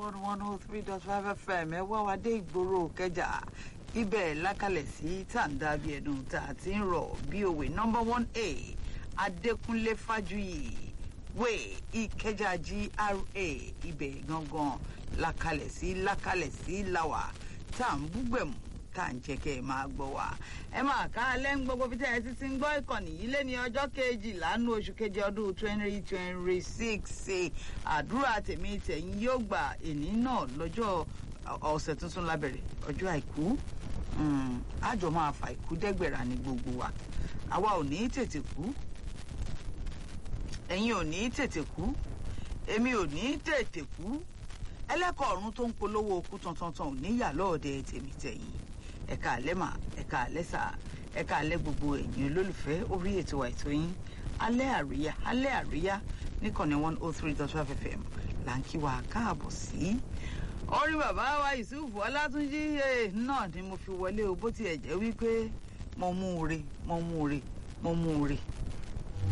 one one oh three dot five fm ẹ wá wa dé ìgboro kẹjà ibẹ̀ lákàlẹ̀ sí tàǹdà bí ẹ̀dùn tá a ti ń rọ̀ bí òwe nọmba one a adékúnlé fájuyì wé ìkẹjà gra ibẹ̀ gangan lákàlẹ̀ sí lákàlẹ̀ sí làwà tá à ń búgbẹ̀mù tá à ń jẹ́ kẹ́ ẹ máa gbọ́ wa. ẹ máa ká alẹ́ ń gbogbo bí tẹ́ ẹ ti ti ń gbọ́ ìkànnì yìí lé ní ọjọ́ kejìlá nínú oṣù keje ọdún twenty twenty six àdúrà tèmi tẹ̀yìn yóò gbà èní náà lọ́jọ́ ọ̀sẹ̀ tuntun lábẹ̀rẹ̀ ọjọ́ àìkú àjọ máa fa ìkú dẹ́gbẹ̀rà ní gbogbo wa àwa ò ní tètè kú ẹ̀yin ò ní tètè kú èmi ò ní tètè kú ẹlẹ́kọ̀ọ́ ọ̀run tó ń polówó okú tantantan ò níyà lọ́ọ̀dẹ tèmi tẹ̀yìn ẹ̀ka alẹ́ mà ẹ̀ka alẹ́ sà ẹ̀ka alẹ́ gbogbo ẹ̀yin olólùfẹ́ orí ètò àìtó yín alẹ́ àríyá alẹ́ àríyá níkànnì one oh three dot five fm là ń kí wa káàbọ̀ sí. orí bàbá wa yusufu ọlátúnjí náà ni mo fi wọlé o bó tiẹ̀ jẹ́ wípé mo mú un re mo mú un re mo mú un re